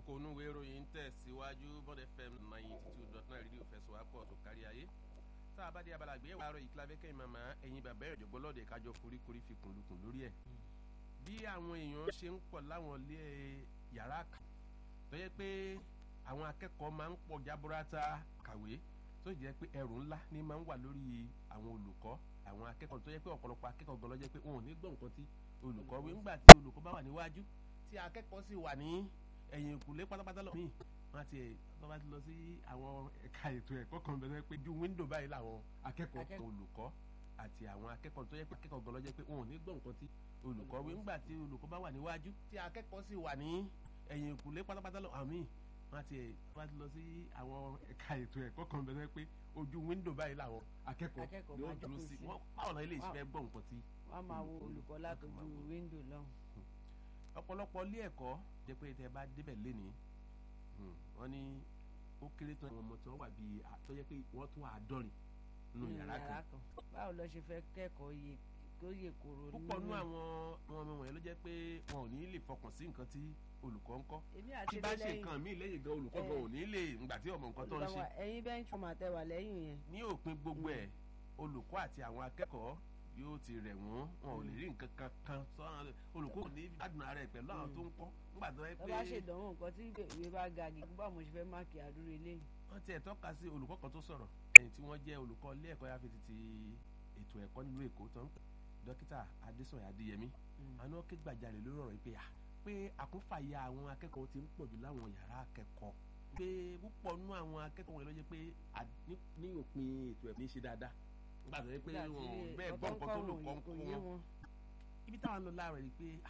kókó onúwe ìròyìn ń tẹ̀síwájú bond fm ninety two dot nine rédíò fẹsọ̀wápọ̀ tó kárí ayé tá a bá dé abala àgbéyẹ̀wò àárọ̀ yìí kílábẹ́ kẹ́yìn màmá ẹ̀yin bàbá ẹ̀rọ ìjọ̀gbọ́n lọ́ọ̀dẹ̀ kájọ foríkorí fi kùnlùkùn lórí ẹ̀ bí àwọn èèyàn ṣe ń pọ̀ láwọn ilé yàrá kà tó yẹ pé àwọn akẹ́kọ̀ọ́ máa ń pọ̀ jábúrátà kàwé tó jẹ́ pé ẹrù ńlá ní máa ń wà lórí àwọn olùkọ́ àwọn akẹ́kọ̀ọ́ tó yẹ pé ọ̀pọ̀lọpọ̀ akẹ́kọ̀ọ́ gan ló jẹ́ pé wọn ò ní gbọ́ nǹkan tí olùkọ́ wí ńgbà tí olùkọ́ bá wà níwájú tí akẹ́kọ̀ọ́ sì wà ní ẹ̀yìn ìkùlé pátápátá lọ míì wọn àti ẹ̀ tó bá ti lọ sí àwọn ẹ̀ka ètò ẹ̀kọ́ kan bẹ̀rẹ̀ pé ju wíńdò báyìí làwọn akẹ́kọ̀ọ́ kan olùkọ́ àti àwọn akẹ́kọ̀ọ́ tó yẹ pé akẹ́kọ̀ọ́ gan ló jẹ́ pé wọn ò ní gbọ́ nǹkan tí olùkọ́ wí ńgbà tí olùkọ́ bá wà níwájú tí akẹ́kọ̀ọ́ sì wà ní ẹ̀yìn ìkùlé pátápátá lọ àmì wọn àti ẹ̀ tó bá ti lọ sí àwọn ẹ̀ka ètò ẹ̀kọ́ kan bẹ̀rẹ̀ pé ojú wíńdò báyìí làwọn akẹ́kọ̀ọ́ yóò dúró sí wọn báwo náà ilé ìṣẹ́ gbọ́ nǹkan tí. wọ́n máa wo olùkọ́ látọjú wíńdò lọ́hùn. ọ̀pọ̀lọpọ̀ ilé ẹ̀kọ́ jẹ́ pé tẹ́ bá débẹ̀ lénìí wọ́n ní ó kéré tán àwọn ọmọ tí wọ́n wà bíi tó yẹ pé wọ́n tún àádọ́rin nínú yàrá kan. báwo lọ ṣe fẹ́ kẹ́kọ̀ọ́ yẹ kó yẹ kóró nínú. púpọ̀ nú àwọn ọmọ ọmọ wọ̀nyẹn ló jẹ́ pé wọn ò ní lè fọkàn sí nǹkan tí olùkọ́ ń kọ́ tí bá ṣe nǹkan míì lẹ́yìn gan olùkọ́ gan ò ní lè ngbà tí ọmọ nǹkan tó ń ṣe. ẹ̀yin bẹ́ẹ̀ ń ṣọmọ àtẹwà lẹ́yìn yẹn. ní òpin gbogbo ẹ̀ olùkọ́ àti àwọn akẹ́kọ̀ọ́ yóò ti rẹ̀ wọ́n wọn ò lè rí nǹkan kan kan sọ́nà olùkọ́ ò ní gbádùn ara ẹ̀ pẹ̀lú àwọn tó ń kọ́ nígbà tó yẹ pé. ẹ bá ṣèdánwò nǹkan tí ìwé bá ga gidi báwo mo ṣe fẹ́ máàkì àdúró eléyìí. wọ́n ti ẹ̀ tọ́ka sí olùkọ́ kan tó sọ̀rọ̀ ẹ̀yìn tí wọ́n jẹ́ olùkọ́ ilé ẹ̀kọ́ yáfi ti ètò ẹ̀kọ́ nílùú èkó tán dókítà adésọ̀yà adéyẹmí àná ké gbàjarè lórí ọ̀rọ̀ yìí pé pé àkúnfàyà àwọn akẹ́kọ̀ọ́ ti ń pọ̀jù láwọn yàrá akẹ́kọ̀ọ́ pé púpọ̀ nú àwọn akẹ́kọ̀ọ́ wọn ló jẹ́ pé ní òpin ètò ẹ̀kọ́ ní ṣe dáadáa nígbà tó yẹ pé wọn bẹ́ẹ̀ gbọ́ nǹkan tó lò kọ́ ń kọ́ wọn ibi táwọn lọ láàárọ̀ ni pé